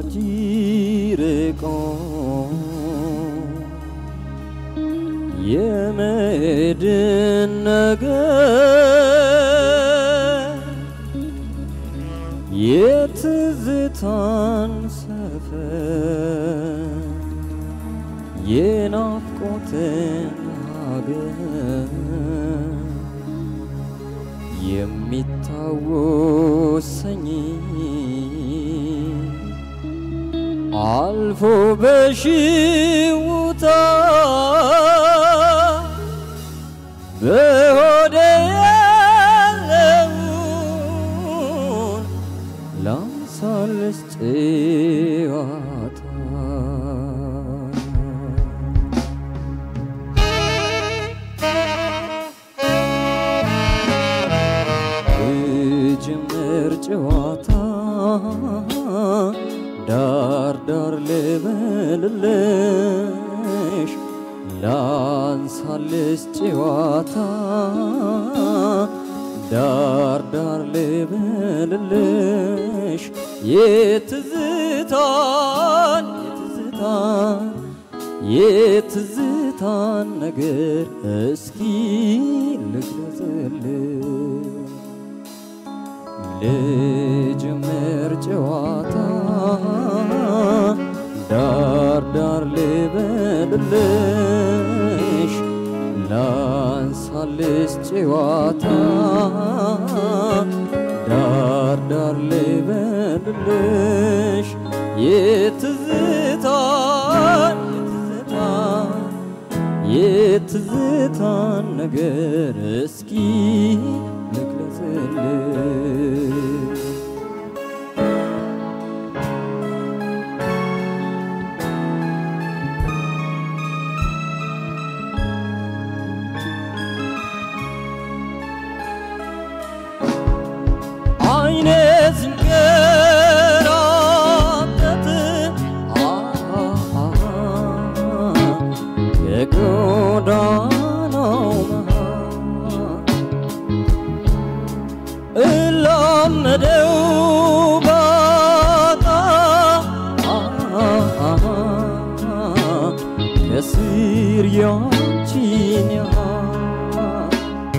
ወዳጅ ርቆ የመድን ነገር የትዝታን ሰፈር የናፍቆትን ሀገር የሚታወሰኝ አልፎ በሽውታ በሆዴ ያለውን ላምሳልስ ጨዋታ ጅምር ጨዋታ ዳር ዳር ልበልልሽ ላንሳልስ ጨዋታ ዳር ዳር ልበልልሽ የትዝታን የትዝታን የትዝታን ነገር እስኪ ልግለጽልሽ ልጀምር ጨዋታ ዳር ዳር ልበልልሽ ላንሳልስ ጨዋታ ዳር ዳር ልበልልሽ የትዝታን የትዝታን የትዝታን ነገር እስኪ ልግለጽልሽ አይኔ ሲንከራተት የጎዳናው መሃል እላመደው ባጣ ከስር ያንቺን ያህል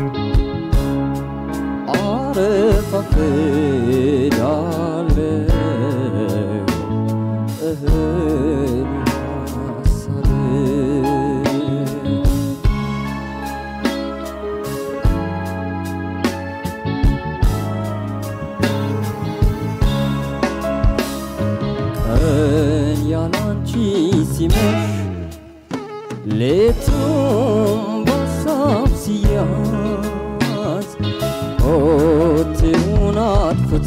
አረፋፍዳለሁ እህል ሳልል ቀን ያላንቺ ሲመሽ ሌቱም በሳብ ሲያዝ ሆቴውን አጥፍቶ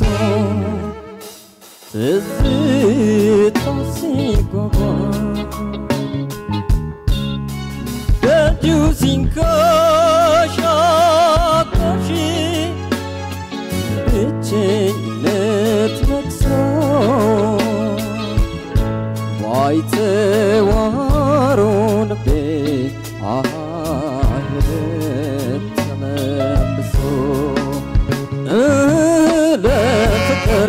ትዝታ ሲጓጓ ደጁ ሲንከሻከሽ ብቸኝነት ነግሶ ባይተዋሮ ልቤ አሄደ ተመልሶ ለፍቅር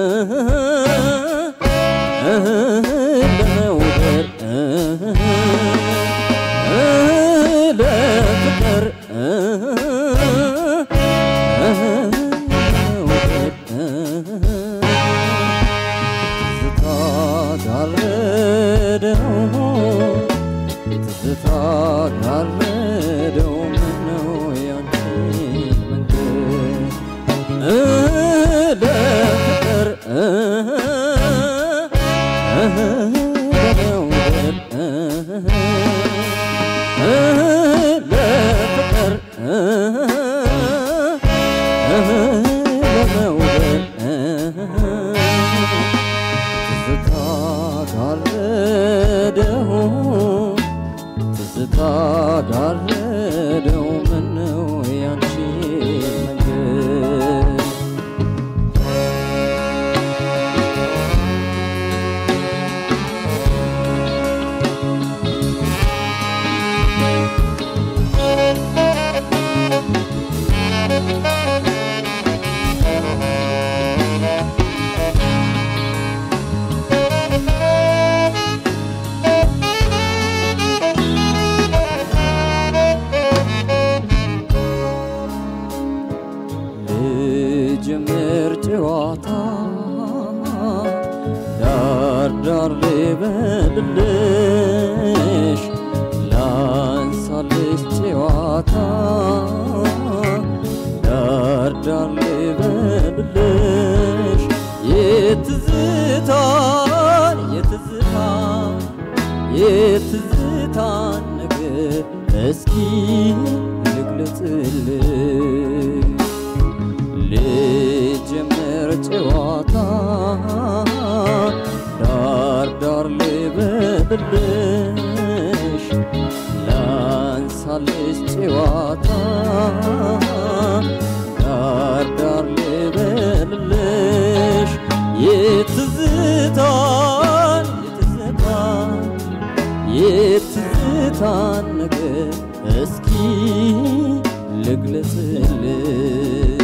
ለመውደድ ለፍቅር ትዝታ ጋረደው ትዝታ ጋረደው ምነው ያንቺን መንገድ ለፍቅር ለመውደድ ለፍቅር ለመውደድ ትዝታ ጋረደው ትዝታ ጋር ዳር ልበልልሽ ላንሳልሽ ጨዋታ ዳር ዳር ልበልልሽ የትዝታን የትዝታን የትዝታን ነገር እስኪ ልግለጽልሽ ልጀምር ጨዋታ ዳር ዳር ልበልልሽ ላንሳልሽ ጨዋታ ዳር ዳር ልበልልሽ የትዝታን የትዝታን የትዝታን ነገር እስኪ ልግለጽልሽ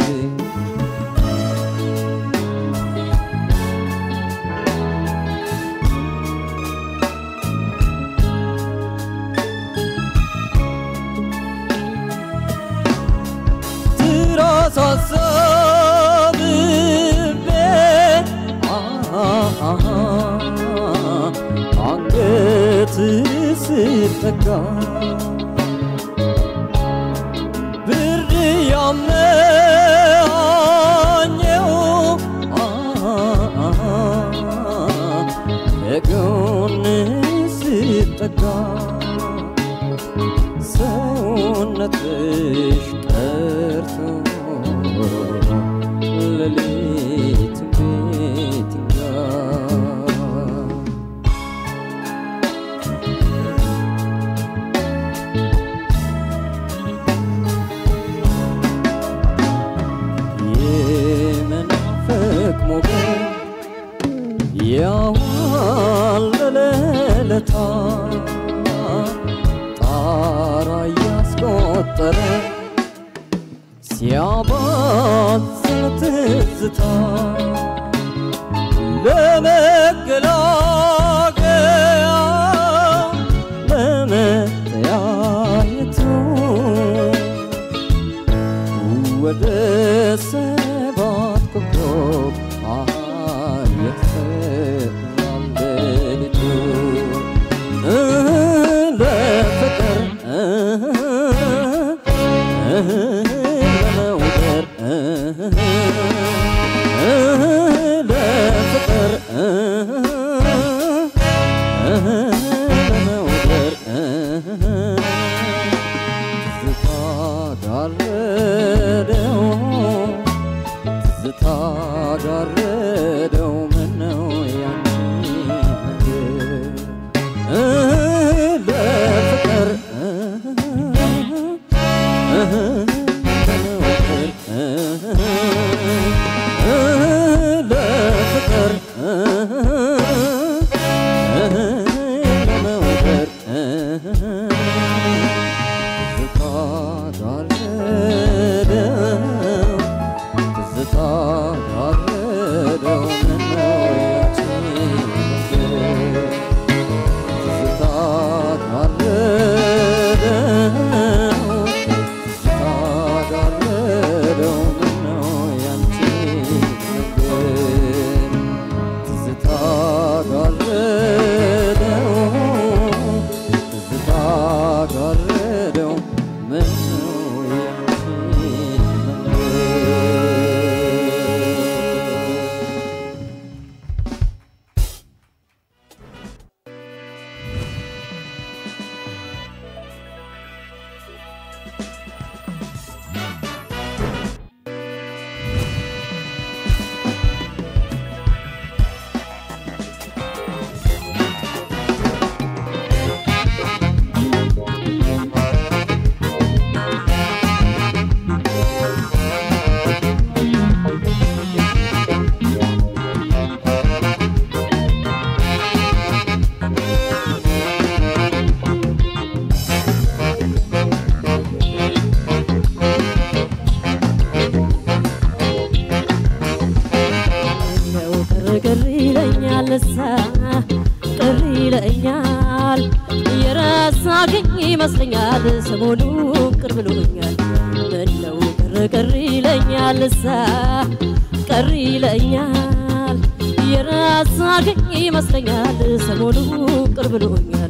ትራስ አሳብቤ አንገት ስጠጋ ብርድ ያመኛኘው ከጎን ስጠጋ ሰውነትሽ ቀርቶ ሌሊት ቤት ይንጋ የመናፈቅ ሞገድ ያዋለለለታ ጣራ እያስቆጠረ ሲያባዝን ትዝታ ለመገላገያ ለመተያየቱ ወደ ሰባት ኮከብ አየሰራም ሌሊቱ ለፍቅር ለመውደር ለፍቅር ለመውደር ትዝታ ጋረደው ትዝታ ጋረደው ምነው ያንቺ ነገር ለፍቅር ለፍቅር ለመውደር ትዝታ ጋረደው ትዝታ ጋረደው ምነው ያንቺ ነገር ትዝታ ጋረደው ትዝታ ጋረደው ምነው ያንቺ ነገር ትዝታ ጋረደው ትዝታ ጋረደው ምነው ያንቺ ነገር ነው ቅር ቅር ይለኛል እሳ ቅር ይለኛል የረሳኸኝ ይመስለኛል ሰሞኑ ቅር ብሎኛል ምነው ቅር ቅር ይለኛል እሳ ቅር ይለኛል የረሳ የረሳኸኝ ይመስለኛል ሰሞኑ ቅር ብሎኛል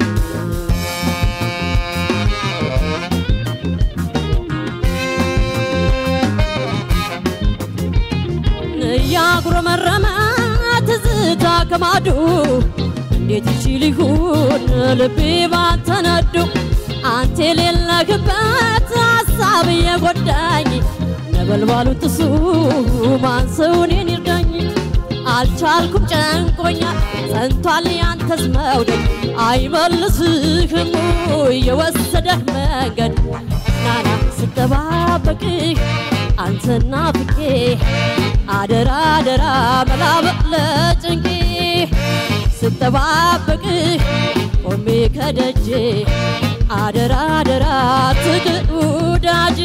እያጉረመረመ ትዝታ ከማዶ እንዴት ይችል ይሁን ልቤ ባንተነዶ አንተ የሌለህበት ሀሳብ እየጎዳኝ ነበልባሉን ጥሱ ማን ሰው እኔን ይርዳኝ አልቻልኩም ጨንቆኛል ጸንቷል ያንተስ መውደድ አይመልስህም የወሰደህ መንገድ ናና ስጠባበቅህ አንተና ፍቄ አደራ አደራ መላበቅ ለጭንቄ ስጠባበቅህ ቆሜ ከደጄ አደራ አደራ ትግል ውዳጅ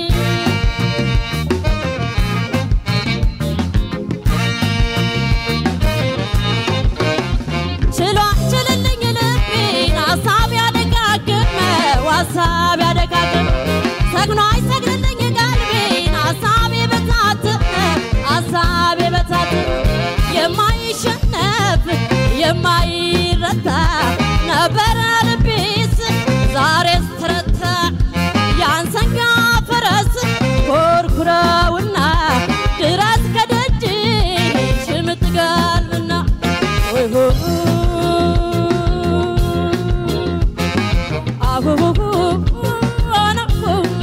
ችሎ ችልልኝ ልቤን ሀሳብ ያደጋግመው ሀሳብ ያደጋግም ሰግኖ አይሰግድልኝ ቀልቤን ሀሳብ የበታትነ ሀሳብ የበታትነ የማይሸነፍ የማይረታ ነበረ ልቤስ ዛሬስ ተረታ ያንሰንጋ ፈረስ ኮርኩረውና ድረስ ከደጅ ሽምጥ ጋልብና ወይ ሆ አሁሁ አነሁ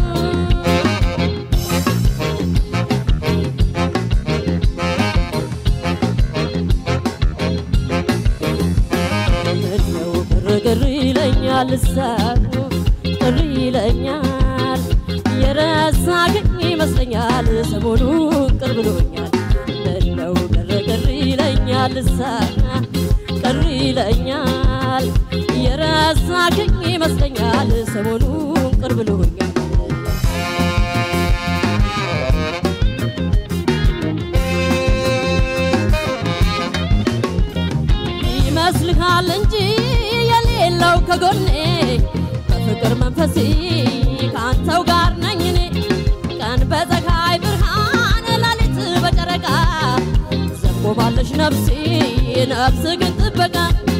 ምነው ግርግር ይለኛል ሳቡ ቅር ይለኛል የረሳኸኝ ይመስለኛል ሰሞኑን ቅር ብሎኛል ምነው ግርግር ይለኛል ሳቡ ቅር ይለኛል የረሳኸኝ ይመስለኛል ሰሞኑን ቅር ብሎኛል ይመስልሃል እንጂ የሌለው ከጎኔ በፍቅር መንፈሴ ከአንተው ጋር ነኝ እኔ ቀን በፀሐይ ብርሃን ሌሊት በጨረቃ ዘንቦባለሽ ነፍሴ ነፍስ ግን ጥበቃ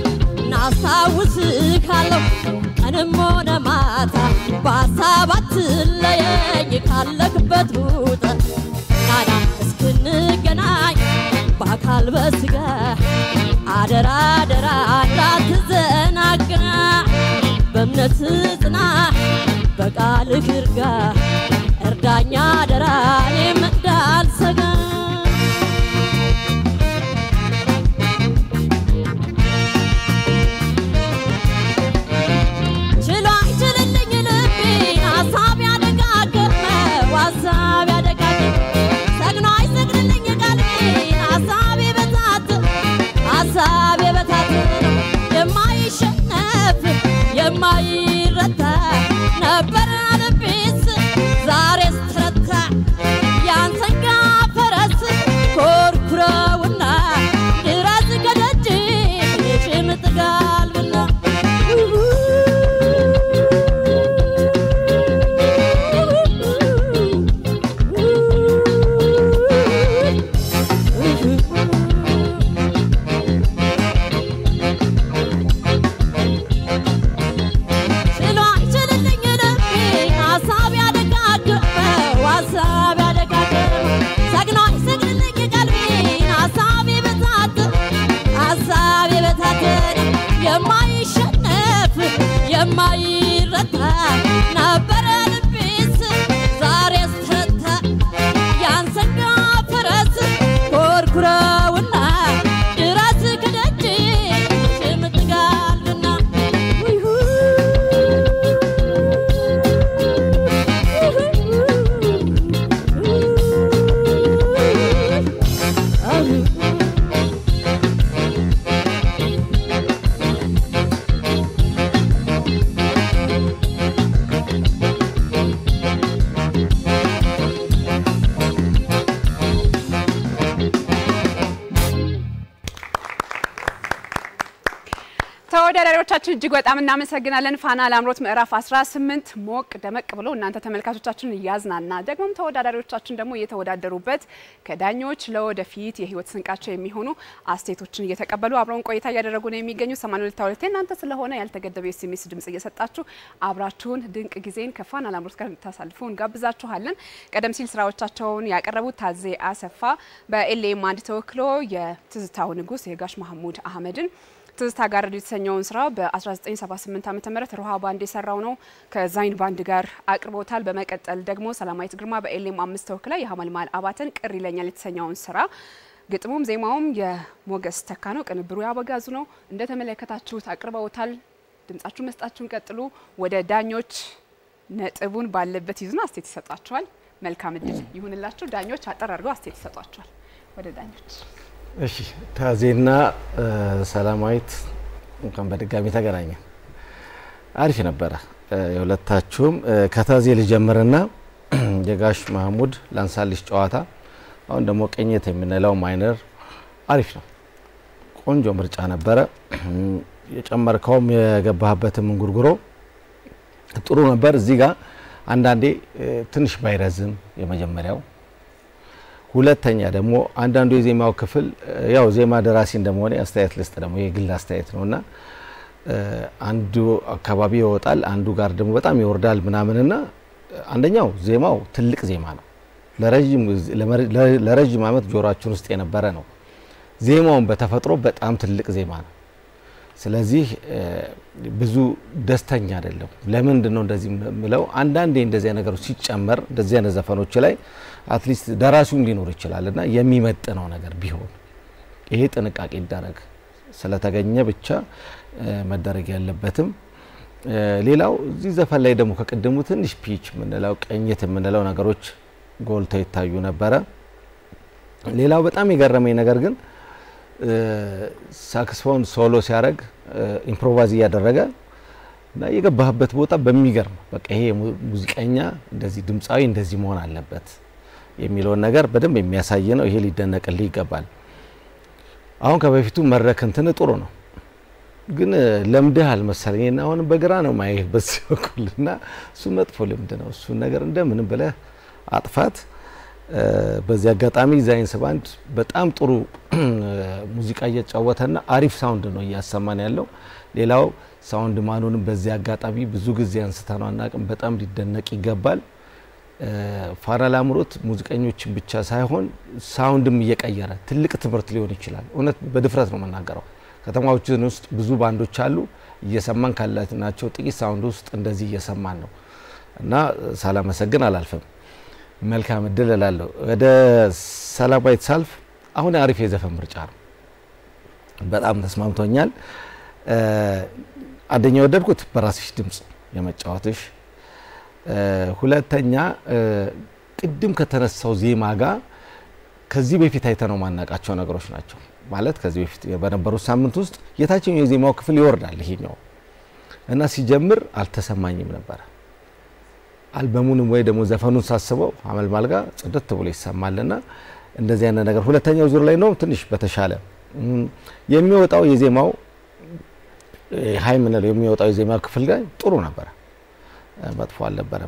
እናስታውስሃለሁ ቀንም ሆነ ማታ በሀሳብ አትለየኝ ካለክበት ውጠ ናና እስክንገናኝ በአካል በስጋ አደራ አደራ እንዳትዘናጋ በእምነት ጽና በቃልህ እርጋ እርዳኛ አደራ እኔም እንዳልሰጋ ችሎ አይችልልኝ ልቤን ሀሳብ ያደጋገመው ሀሳብ ያደጋገመ ሰግኖ አይሰግድልኝ ቀልቤን ሀሳብ የበታት ሀሳብ የበታት የማይሸነፍ የማይረታ ነበረ ልቤስ ዛሬስ ተረታ ያንሰንጋ ፈረስ ኮርኩረውና ድረስ ከደጅ ሽምጥ ጋልብና ችሎ አይችልልኝ ልቤን ተወዳዳሪዎቻችን እጅግ በጣም እናመሰግናለን። ፋና ላምሮት ምዕራፍ 18 ሞቅ ደመቅ ብሎ እናንተ ተመልካቾቻችን እያዝናና ደግሞም ተወዳዳሪዎቻችን ደግሞ እየተወዳደሩበት ከዳኞች ለወደፊት የህይወት ስንቃቸው የሚሆኑ አስተያየቶችን እየተቀበሉ አብረውን ቆይታ እያደረጉ ነው የሚገኙ 82 እናንተ ስለሆነ ያልተገደበ ኤስኤምኤስ ድምጽ እየሰጣችሁ አብራችሁን ድንቅ ጊዜን ከፋና ላምሮት ጋር እንድታሳልፉ እንጋብዛችኋለን። ቀደም ሲል ስራዎቻቸውን ያቀረቡት ታዜ አሰፋ በኤልኤም አንድ ተወክሎ የትዝታው ንጉስ የጋሽ መሐሙድ አህመድን ትዝታ ጋር የተሰኘውን ስራ በ1978 ዓ ም ሮሃ ባንድ የሰራው ነው። ከዛይን ባንድ ጋር አቅርቦታል። በመቀጠል ደግሞ ሰላማዊት ግርማ በኤሌም አምስት ተወክላ የሀመልማል አባተን ቅር ይለኛል የተሰኘውን ስራ ግጥሙም ዜማውም የሞገስ ተካ ነው። ቅንብሩ ያበጋዙ ነው። እንደተመለከታችሁት አቅርበውታል። ድምጻችሁ መስጣችሁን ቀጥሉ። ወደ ዳኞች ነጥቡን ባለበት ይዙና አስቴት ይሰጧቸዋል። መልካም እድል ይሁንላችሁ። ዳኞች አጠር አድርገው አስቴት ይሰጧቸዋል። ወደ ዳኞች እሺ ታዜና ሰላማዊት እንኳን በድጋሚ ተገናኘን። አሪፍ ነበረ የሁለታችሁም። ከታዜ ልጀምርና የጋሽ መሐሙድ ላንሳልሽ ጨዋታ፣ አሁን ደግሞ ቅኝት የምንለው ማይነር አሪፍ ነው። ቆንጆ ምርጫ ነበረ። የጨመርከውም የገባህበትም እንጉርጉሮ ጥሩ ነበር። እዚህ ጋር አንዳንዴ ትንሽ ባይረዝም የመጀመሪያው ሁለተኛ ደግሞ አንዳንዱ የዜማው ክፍል ያው ዜማ ደራሲ እንደመሆነ አስተያየት ልስጥ ደግሞ የግል አስተያየት ነው እና አንዱ አካባቢ ይወጣል፣ አንዱ ጋር ደግሞ በጣም ይወርዳል ምናምንና አንደኛው ዜማው ትልቅ ዜማ ነው። ለረዥም ዓመት ጆሮአችን ውስጥ የነበረ ነው። ዜማውን በተፈጥሮ በጣም ትልቅ ዜማ ነው። ስለዚህ ብዙ ደስተኛ አይደለም። ለምንድን ነው እንደዚህ ምለው? አንዳንዴ እንደዚህ ነገሮች ሲጨመር እንደዚህ አይነት ዘፈኖች ላይ አትሊስት ደራሲውም ሊኖር ይችላል እና የሚመጥነው ነገር ቢሆን ይሄ ጥንቃቄ ይደረግ። ስለተገኘ ብቻ መደረግ ያለበትም። ሌላው እዚህ ዘፈን ላይ ደግሞ ከቅድሙ ትንሽ ፒች የምንለው ቅኝት የምንለው ነገሮች ጎልተው ይታዩ ነበረ። ሌላው በጣም የገረመኝ ነገር ግን ሳክስፎን ሶሎ ሲያደርግ ኢምፕሮቫይዝ እያደረገ እና የገባህበት ቦታ በሚገርም በቃ ይሄ ሙዚቀኛ እንደዚህ ድምፃዊ እንደዚህ መሆን አለበት የሚለውን ነገር በደንብ የሚያሳይ ነው። ይሄ ሊደነቅልህ ይገባል። አሁን ከበፊቱ መድረክ እንትን ጥሩ ነው፣ ግን ለምድህ አልመሰለኝ እና አሁንም በግራ ነው ማየህ በዚህ በኩል እና እሱ መጥፎ ልምድ ነው። እሱን ነገር እንደምንም ብለህ አጥፋት። በዚህ አጋጣሚ ዛይንስ ባንድ በጣም ጥሩ ሙዚቃ እየተጫወተና አሪፍ ሳውንድ ነው እያሰማን ያለው። ሌላው ሳውንድ ማኑንም በዚህ አጋጣሚ ብዙ ጊዜ አንስተነው አናውቅም፣ በጣም ሊደነቅ ይገባል። ፋና ላምሮት ሙዚቀኞችን ብቻ ሳይሆን ሳውንድም እየቀየረ ትልቅ ትምህርት ሊሆን ይችላል። እውነት በድፍረት ነው የምናገረው። ከተማዎችን ውስጥ ብዙ ባንዶች አሉ፣ እየሰማን ካላናቸው ጥቂት ሳውንድ ውስጥ እንደዚህ እየሰማን ነው እና ሳላመሰግን አላልፍም። መልካም እድል እላለሁ። ወደ ሰላማዊት ሳልፍ አሁን አሪፍ የዘፈን ምርጫ ነው። በጣም ተስማምቶኛል። አንደኛ የወደድኩት በራስሽ ድምፅ የመጫወትሽ፣ ሁለተኛ ቅድም ከተነሳው ዜማ ጋር ከዚህ በፊት አይተነው ማናቃቸው ነገሮች ናቸው። ማለት ከዚህ በፊት በነበሩት ሳምንት ውስጥ የታችኛው የዜማው ክፍል ይወርዳል ይሄኛው እና ሲጀምር አልተሰማኝም ነበረ አልበሙንም ወይ ደግሞ ዘፈኑን ሳስበው አመልማል ጋር ጽድት ብሎ ይሰማልና እንደዚህ አይነት ነገር ሁለተኛው ዙር ላይ ነው ትንሽ በተሻለ የሚወጣው የዜማው ሀይ ምንለው የሚወጣው የዜማው ክፍል ጋር ጥሩ ነበረ፣ መጥፎ አልነበረም።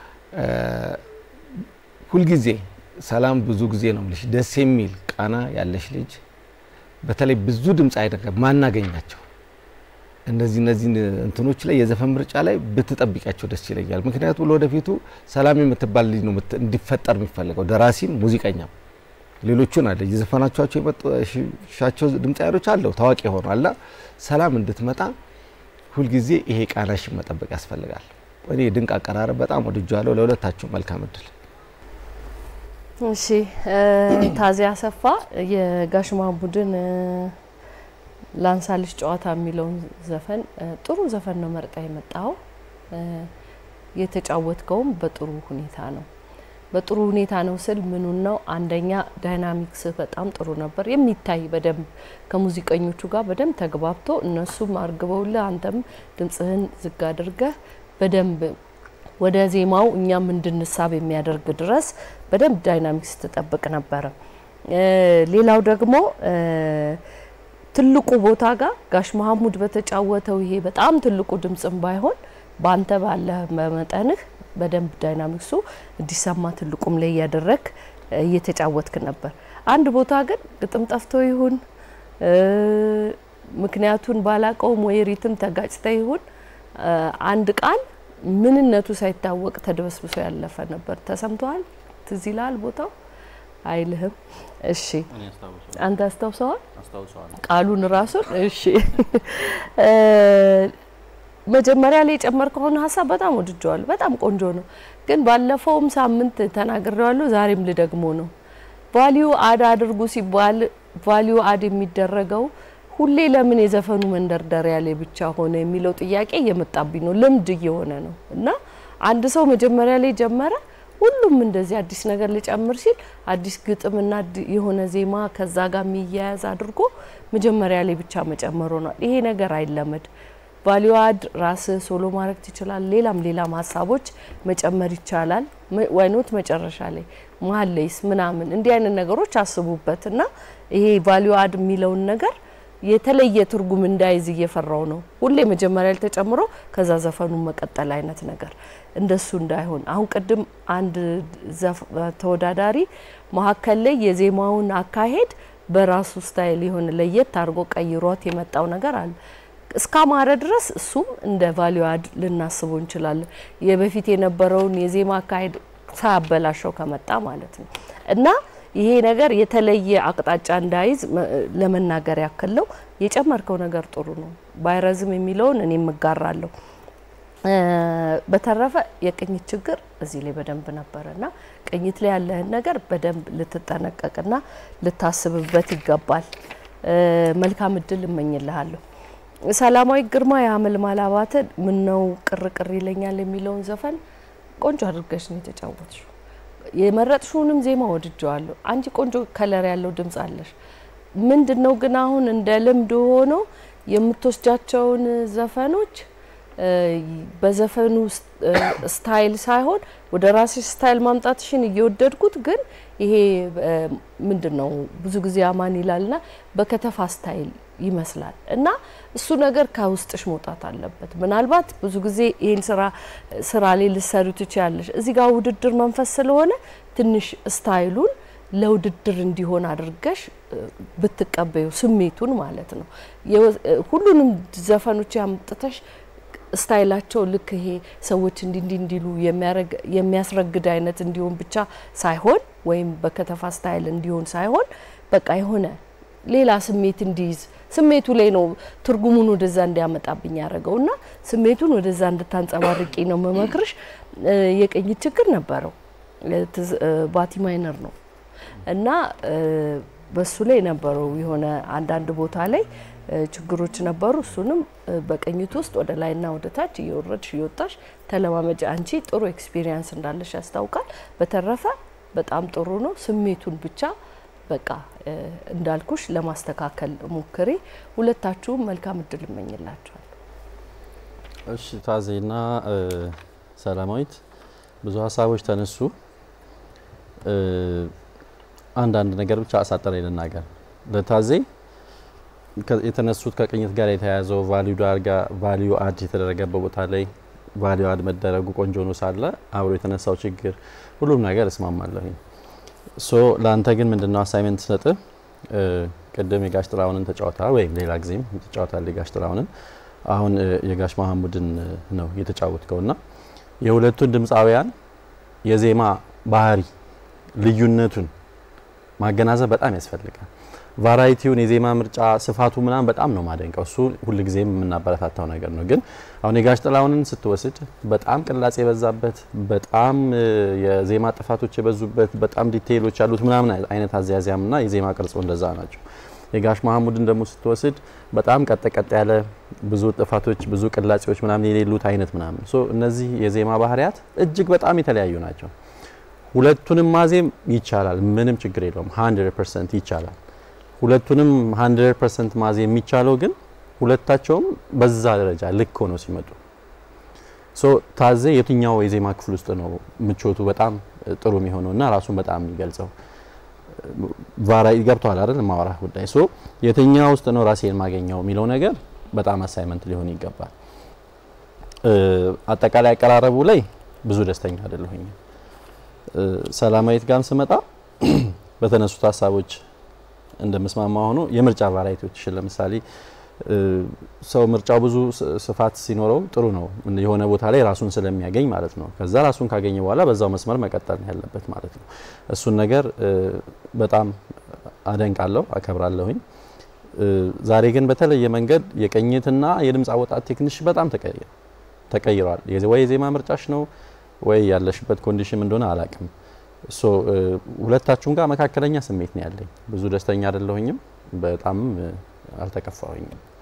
ሁልጊዜ ሰላም ብዙ ጊዜ ነው የምልሽ ደስ የሚል ቃና ያለሽ ልጅ በተለይ ብዙ ድምፅ አይደለም ማናገኛቸው እነዚህ እነዚህ እንትኖች ላይ የዘፈን ምርጫ ላይ ብትጠብቂያቸው ደስ ይለኛል። ምክንያቱም ለወደፊቱ ሰላም የምትባል ልጅ ነው እንዲፈጠር የሚፈልገው ደራሲም ሙዚቀኛም ሌሎቹን አለ የዘፈናቸው የመጡሻቸው ድምፃያኖች አለው ታዋቂ ሆኗል። ሰላም እንድትመጣ ሁልጊዜ ይሄ ቃናሽን መጠበቅ ያስፈልጋል። እኔ ድንቅ አቀራረብ በጣም ወድጃለሁ። ለሁለታችሁ መልካም እድል። እሺ ታዚያ አሰፋ የጋሽ መሐሙድን ላንሳልሽ ጨዋታ የሚለውን ዘፈን ጥሩ ዘፈን ነው መርጣ የመጣው። የተጫወትከውም በጥሩ ሁኔታ ነው። በጥሩ ሁኔታ ነው ስል ምኑን ነው? አንደኛ ዳይናሚክስ በጣም ጥሩ ነበር፣ የሚታይ በደንብ ከሙዚቀኞቹ ጋር በደንብ ተግባብቶ እነሱም አርግበውልህ አንተም ድምጽህን ዝግ አድርገህ በደንብ ወደ ዜማው እኛም እንድንሳብ የሚያደርግ ድረስ በደንብ ዳይናሚክስ ትጠብቅ ነበረ። ሌላው ደግሞ ትልቁ ቦታ ጋር ጋሽ መሐሙድ በተጫወተው ይሄ በጣም ትልቁ ድምጽም ባይሆን በአንተ ባለ በመጠንህ በደንብ ዳይናሚክሱ እንዲሰማ ትልቁም ላይ እያደረግ እየተጫወትክ ነበር። አንድ ቦታ ግን ግጥም ጠፍቶ ይሁን እ፣ ምክንያቱን ባላቀውም ወይ ሪትም ተጋጭተ ይሁን እ፣ አንድ ቃል ምንነቱ ሳይታወቅ ተደበስብሶ ያለፈ ነበር። ተሰምተዋል? ትዝ ይልሃል ቦታው? አይልህም? እሺ አንተ አስታውሰዋል? ቃሉን ራሱን እሺ እ፣ መጀመሪያ ላይ የጨመርከውን ሀሳብ በጣም ወድጀዋለሁ። በጣም ቆንጆ ነው። ግን ባለፈውም ሳምንት ተናግሬዋለሁ፣ ዛሬም ልደግሞ ነው። ቫሊዩ አድ አድርጉ ሲባል ቫሊዩ አድ የሚደረገው ሁሌ ለምን የዘፈኑ መንደርደሪያ ላይ ብቻ ሆነ የሚለው ጥያቄ እየመጣብኝ ነው። ልምድ እየሆነ ነው እና አንድ ሰው መጀመሪያ ላይ ጀመረ፣ ሁሉም እንደዚህ አዲስ ነገር ሊጨምር ሲል አዲስ ግጥምና አዲ- የሆነ ዜማ ከዛ ጋር የሚያያዝ አድርጎ መጀመሪያ ላይ ብቻ መጨመር ሆኗል። ይሄ ነገር አይለመድ። ቫሊዩ አድ ራስህ ሶሎ ማድረግ ትችላል። ሌላም ሌላም ሀሳቦች መጨመር ይቻላል። ዋይኖት መጨረሻ ላይ መሀል ላይስ ምናምን እንዲህ አይነት ነገሮች አስቡበት እና ይሄ ቫሊዩ አድ የሚለውን ነገር የተለየ ትርጉም እንዳይዝ እየፈራው ነው። ሁሌ መጀመሪያ ላይ ተጨምሮ ከዛ ዘፈኑን መቀጠል አይነት ነገር እንደሱ እንዳይሆን። አሁን ቅድም አንድ ዘፍ- ተወዳዳሪ መሀከል ላይ የዜማውን አካሄድ በራሱ ስታይል የሆነ ለየት አድርጎ ቀይሯት የመጣው ነገር አለ እስካማረ ድረስ እሱም እንደ ቫሊዩ አድ ልናስበው እንችላለን። የበፊት የነበረውን የዜማ አካሄድ ሳያበላሸው ከመጣ ማለት ነው እና ይሄ ነገር የተለየ አቅጣጫ እንዳይዝ መ- ለመናገር ያክል ነው። የጨመርከው ነገር ጥሩ ነው። ባይረዝም የሚለውን እኔ እጋራለሁ። እ፣ በተረፈ የቅኝት ችግር እዚህ ላይ በደንብ ነበረና ቅኝት ላይ ያለህን ነገር በደንብ ልትጠነቀቅና ልታስብበት ይገባል። እ፣ መልካም እድል እመኝልሃለሁ። ሰላማዊ ግርማ የአመልማል አባተ ምን ነው ቅር ቅር ይለኛል የሚለውን ዘፈን ቆንጆ አድርገሽ ነው የተጫወትሽው። የመረጥሽውንም ዜማ ወድጀዋለሁ። አንቺ ቆንጆ ከለር ያለው ድምጽ አለሽ። ምንድን ነው ግን አሁን እንደ ልምድ ሆኖ የምትወስጃቸውን ዘፈኖች እ፣ በዘፈኑ ስ- እ፣ ስታይል ሳይሆን ወደ ራስሽ ስታይል ማምጣትሽን እየወደድኩት ግን ይሄ እ፣ ምንድን ነው ብዙ ጊዜ አማን ይላልና በከተፋ ስታይል ይመስላል እና እሱ ነገር ከውስጥሽ መውጣት አለበት። ምናልባት ብዙ ጊዜ ይህን ስራ ስራ ላይ ልሰሩ ትችያለሽ። እዚህ ጋር ውድድር መንፈስ ስለሆነ ትንሽ ስታይሉን ለውድድር እንዲሆን አድርገሽ እ፣ ብትቀበዩ ስሜቱን ማለት ነው። የወ- እ፣ ሁሉንም ዘፈኖች ያምጥተሽ ስታይላቸው ልክ ይሄ ሰዎች እንዲ እንዲ እንዲሉ የሚያረግ የሚያስረግድ አይነት እንዲሆን ብቻ ሳይሆን ወይም በከተፋ ስታይል እንዲሆን ሳይሆን በቃ የሆነ ሌላ ስሜት እንዲይዝ ስሜቱ ላይ ነው ትርጉሙን ወደዛ እንዲያመጣብኝ ያደረገው እና ስሜቱን ወደዛ እንድታንጸባርቂ ነው መመክርሽ። እ፣ የቅኝት ችግር ነበረው እ፣ ትዝ- እ፣ ባቲ ማይነር ነው እና እ፣ በሱ ላይ ነበረው የሆነ አንዳንድ ቦታ ላይ እ፣ ችግሮች ነበሩ። እሱንም እ፣ በቅኝት ውስጥ ወደ ላይና ወደ ታች እየወረድሽ እየወጣሽ ተለማመጃ። አንቺ ጥሩ ኤክስፒሪየንስ እንዳለሽ ያስታውቃል። በተረፈ በጣም ጥሩ ነው። ስሜቱን ብቻ በቃ እ፣ እንዳልኩሽ ለማስተካከል ሞክሬ። ሁለታችሁም መልካም እድል እመኝላችኋል። እሺ ታዜና እ፣ ሰላማዊት ብዙ ሀሳቦች ተነሱ። እ፣ አንዳንድ ነገር ብቻ አሳጠረ ልናገር። ለታዜ ከ- የተነሱት ከቅኝት ጋር የተያያዘው ቫሊዩ ጋር ቫሊዩ አድ የተደረገበት ቦታ ላይ ቫሊዩ አድ መደረጉ ቆንጆ ነው ሳለ አብሮ የተነሳው ችግር ሁሉም ነገር እስማማለሁኝ። ሶ ለአንተ ግን ምንድነው አሳይመንት ስሰጥ ቅድም የጋሽ ጥላሁንን ተጫወታ ወይም ሌላ ጊዜም ተጫወታል የጋሽ ጥላሁንን አሁን እ፣ የጋሽ መሐሙድን እ፣ ነው የተጫወትከው ና የሁለቱን ድምፃውያን የዜማ ባህሪ ልዩነቱን ማገናዘብ በጣም ያስፈልጋል። ቫራይቲውን የዜማ ምርጫ ስፋቱ ምናምን በጣም ነው ማደንቀው። እሱ ሁልጊዜም የምናበረታታው ነገር ነው። ግን አሁን የጋሽ ጥላሁንን ስትወስድ በጣም ቅላጽ የበዛበት በጣም እ፣ የዜማ ጥፋቶች የበዙበት በጣም ዲቴይሎች ያሉት ምናምን አይነት አዘያዚያምና የዜማ ቅርጾ እንደዛ ናቸው። የጋሽ መሐሙድን ደግሞ ስትወስድ በጣም ቀጥ ቀጥ ያለ ብዙ ጥፋቶች ብዙ ቅላጼዎች ምናምን የሌሉት አይነት ምናምን ሶ እነዚህ የዜማ ባህሪያት እጅግ በጣም የተለያዩ ናቸው። ሁለቱንም ማዜም ይቻላል፣ ምንም ችግር የለውም። 100% ይቻላል። ሁለቱንም 100% ማዜም የሚቻለው ግን ሁለታቸውም በዛ ደረጃ ልክ ሆነው ሲመጡ ሶ ታዜ የትኛው የዜማ ክፍል ውስጥ ነው ምቾቱ በጣም ጥሩ የሚሆነው እና ራሱን በጣም የሚገልጸው ቫራይ ገብቷል አይደል ማወራ ጉዳይ ሶ የትኛው ውስጥ ነው ራሴን ማገኘው የሚለው ነገር በጣም አሳይመንት ሊሆን ይገባል። እ፣ አጠቃላይ አቀራረቡ ላይ ብዙ ደስተኛ አይደለሁኝም። እ፣ ሰላማዊት ጋርም ስመጣ በተነሱት ሀሳቦች እንደምስማማ ሆኖ የምርጫ ቫራይቲዎችሽን ለምሳሌ እ፣ ሰው ምርጫው ብዙ ስ- ስፋት ሲኖረው ጥሩ ነው። የሆነ ቦታ ላይ ራሱን ስለሚያገኝ ማለት ነው። ከዛ ራሱን ካገኘ በኋላ በዛው መስመር መቀጠል ነው ያለበት ማለት ነው። እሱን ነገር እ፣ በጣም አደንቃለሁ፣ አከብራለሁኝ። እ፣ ዛሬ ግን በተለየ መንገድ የቅኝትና የድምፅ አወጣት ቴክኒሽ በጣም ተቀይሯል ተቀይሯል። የዜ- ወይ የዜማ ምርጫሽ ነው ወይ ያለሽበት ኮንዲሽን እንደሆነ አላቅም። ሶ እ፣ ሁለታችሁም ጋር መካከለኛ ስሜት ነው ያለኝ። ብዙ ደስተኛ አይደለሁኝም፣ በጣም እ፣ አልተከፋሁኝም።